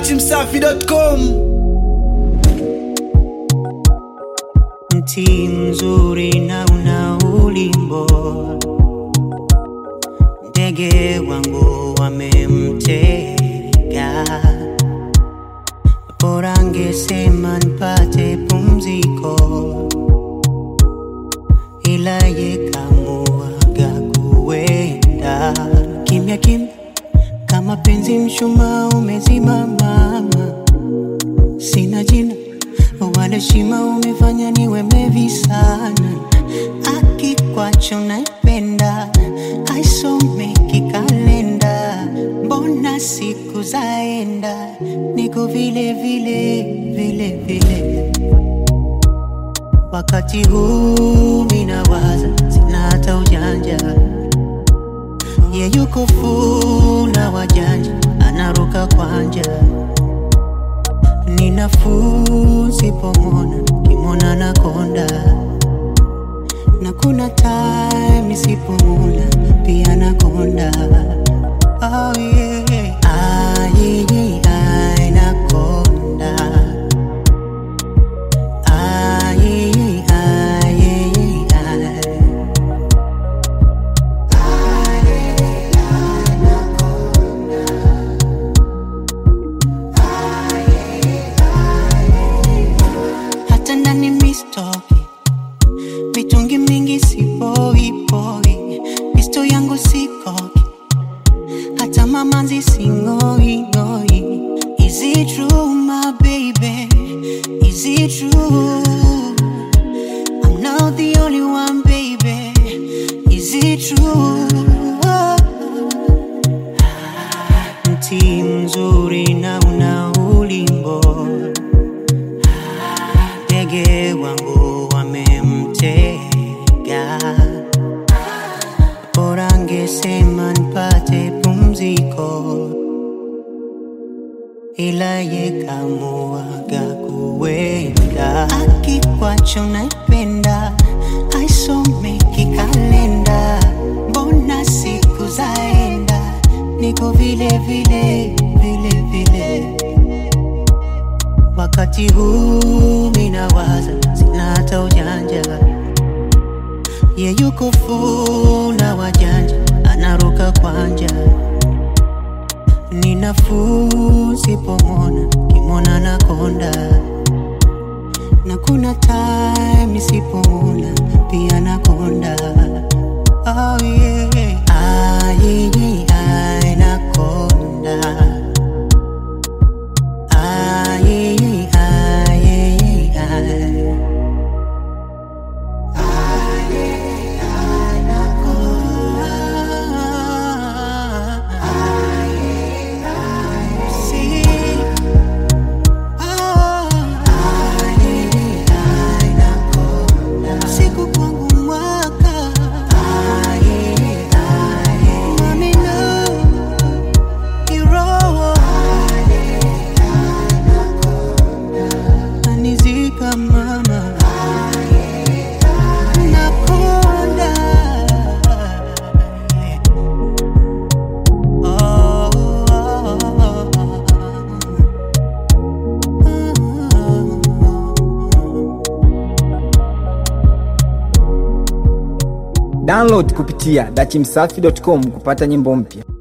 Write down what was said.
dachimsafi.com mti mzuri na una ulimbo, ndege wangu wamemtega, bora ngesema nipate pumziko, ila yekamuaga kuenda kimya kimya, kama penzi mshumaa umezima mama, sina jina wala shima, umefanya niwe mlevi sana. Akikwacho naipenda, haisomeki kalenda, mbona siku zaenda, niko vile vile vile vile. Wakati huu minawaza, sina hata ujanja, ye yuko funa wajanja, anaruka kwanja ni nafuu sipomona kimona na konda na kuna time sipomona pia na konda oh, yeah. Ai, ai, nakonda. Ai, ai, ai. hata ndani mistoki mitungi mingi sipoipoi misto yangu sikoki hata mamanzi singoingoi Is it true, my baby? Is it true? I'm not the only one, baby. Is it true? Mti mzuri na una ulimbo ndege wangu wamemtega, bora ngesema nipate pumziko, ila yekamuaga kuenda. Akikwacho naipenda, haisomeki kalenda, mbona siku zaenda, niko vile vile vile vile wakati huu minawaza, sina hata ujanja, ye yuko funa wajanja, anaruka kwanja, ni nafuu sipomona, kimona na konda, na kuna time sipomona, pia na konda oh, yeah. Ai, ai, nakonda Ai, ai, ai. Sí. Siku kwangu mwaka Mami, no, kiroho anizika mama nakonda oh, oh, Download kupitia dachimsafi.com kupata nyimbo mpya.